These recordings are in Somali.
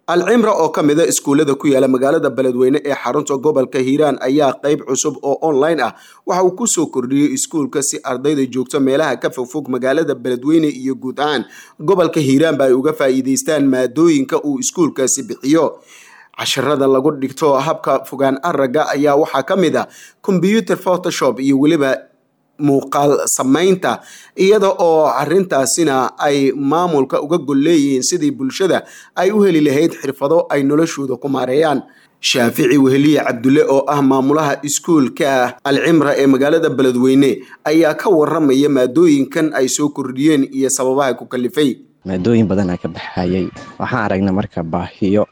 alcimra oo ka mida iskuullada ku yaala magaalada beledweyne ee xarunta gobolka hiiraan ayaa qeyb cusub oo online ah waxa uu kusoo kordhiyey iskuulka si ardayda joogto meelaha ka fogfog magaalada beledweyne iyo guud ahaan gobolka hiiraanba ay uga faa'iideystaan maadooyinka uu iskuulkaasi bixiyo casharada lagu dhigto habka fogaan araga ayaa waxaa ka mid ah combyuter photoshop iyo weliba muuqaal samaynta iyada oo arintaasina ay maamulka uga gol leeyihiin sidii bulshada ay u heli lahayd xirfado ay noloshooda ku maareeyaan shaafici weheliye cabdulle oo ah maamulaha iskuulka alcimra ee magaalada beledweyne ayaa ka waramaya maadooyinkan ay soo kordhiyeen iyo sababaha ku kalifay maadooyin badanaa ka baxayay waxaan aragnay marka baahiyo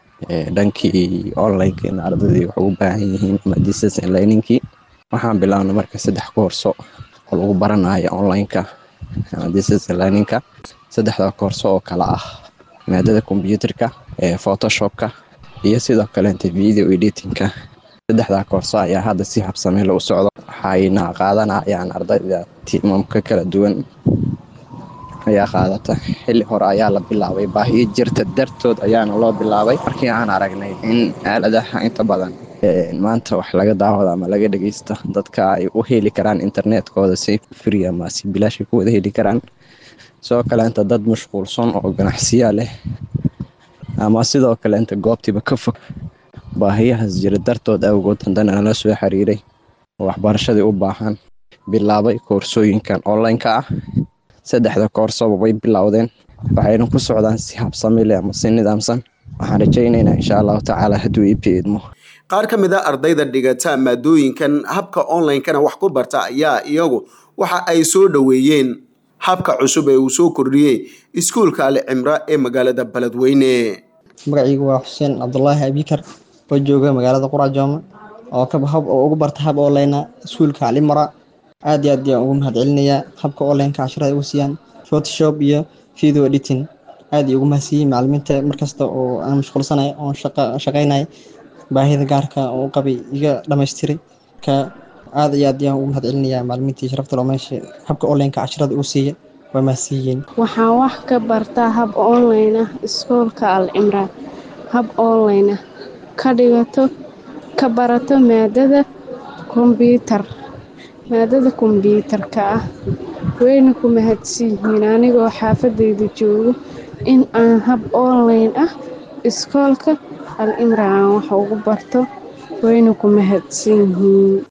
dhankii onlineka in ardaydii wax ugu baahan yihiin ama distance learningkii waxaan bilaabnay marka saddex koorso oo lagu baranayo onlineka ama distance learningka saddexda koorso oo kale ah maadada combyuterka photoshopka iyo sidoo kaleenta video editingka saddexdaa koorso ayaa hadda si habsameyla u socdo waxayna qaadanayaan ardayda tiimamka kala duwan ayaa qaadata xilli hore ayaa la bilaabay baahiyo jirta dartood ayaana loo bilaabay markii aan aragnay in aaladaha inta badan maanta wax laga daawado ama laga dhageysta dadka ay u heli karaan internetkooda si free ama si bilaashay ku wada heli karaan sidoo kaleenta dad mashquulsan oo ganacsiya leh ama sidoo kaleenta goobtiiba ka fog baahiyahaas jira dartood awgood haddana nala soo xiriiray oo waxbarashadii u baahan bilaabay koorsooyinkan onlineka ah saddexda koorsoba way bilowdeen waxayna ku socdaan si habsamile ama si nidaamsan waxaan rajaynaynaa insha allahu tacaala hadduu ii biidmo qaar ka mid a ardayda dhigata maadooyinkan habka onlinekana wax ku barta ayaa iyagu waxa ay soo dhoweeyeen habka cusub ee uu soo kordhiyey iskuulka alcimra ee magaalada beledweyne magacaygu waa xuseen cabdulaahi abikar oo jooga magaalada qurajooma oo ugu barta hab online iskuulka alimara aad iyo aad ayaan ugu mahad celinayaa habka onlineka casharada ugu siiyaan photoshop iyo video editing aad ay ugu mahadsiiyey macalimiinta markasta oo aan mashquulsanay oon shaqaynaya baahida gaarka oo u qabay iga dhamaystiray ka aad iyo aad ayaan ugu mahad celinayaa macalimiintii sharafta loo meesha habka onlineka casharada ugu siiya waa mahadsiiyeen waxaan wax ka bartaa hab online ah iskuulka al cimraan hab online ah ka dhigato ka barato maadada kombyuutar maadada kombyuutarka ah wayna ku mahadsan yihiin anigoo xaafadayda joogo in aan hab online ah iskoolka al cimraan aan wax ugu barto wayna ku mahadsan yihiin